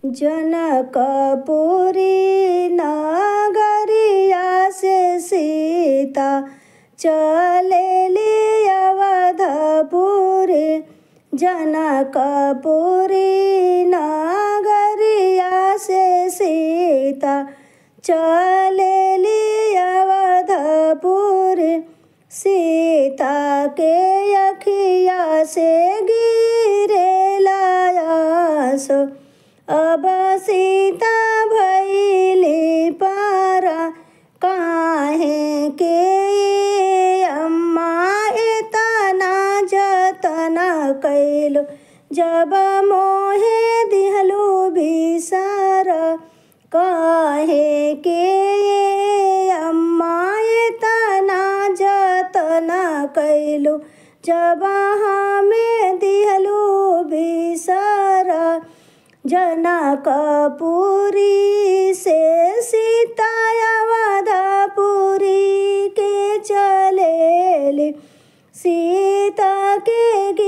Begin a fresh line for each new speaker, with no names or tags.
जनकपुरी नगरिया से सीता चलेली अवधपुरी जनकपुरी नगरिया से सीता चलेली अवधपुरी सीता के अखिया से गिरे लायास अब सीता भैली पारा काहे के अम्मा इतना जतना कैलो जब मोहे दिहलू बिसार काहे के अम्मा इतना जतना कैलो जब हमें दिहलू बिसार जनकपुरी से सीता अवधपुरी के चलेली सीता के